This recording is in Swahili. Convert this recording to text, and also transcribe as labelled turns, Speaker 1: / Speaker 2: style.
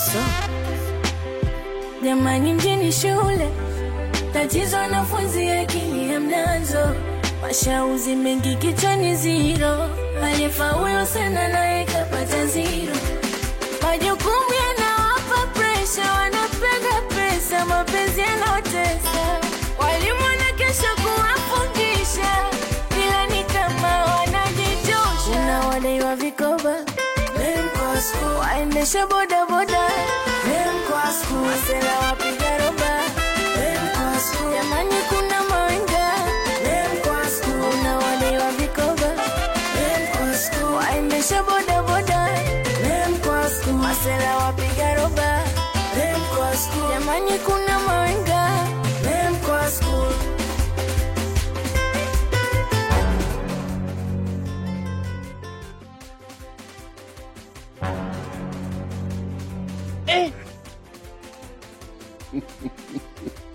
Speaker 1: so
Speaker 2: Jamani, mjini shule tatizo, wanafunzi akili hamnazo, mashauzi mengi kichwani ziro, aliyefaulu sana naye kapata ziro, majukumu yanawapa presha, wanapenda pesa, mapenzi yanaotesa, walimu wanakesha kuwafundisha, ila ni kama wanajitosha, unawadaiwa vikoba waendesha bodaboda wasela wapiga roba jamani, kuna mawenga unawadaiwa vikoba waendesha bodaboda wasela wapiga roba jamani, kuna mawenga
Speaker 1: eh.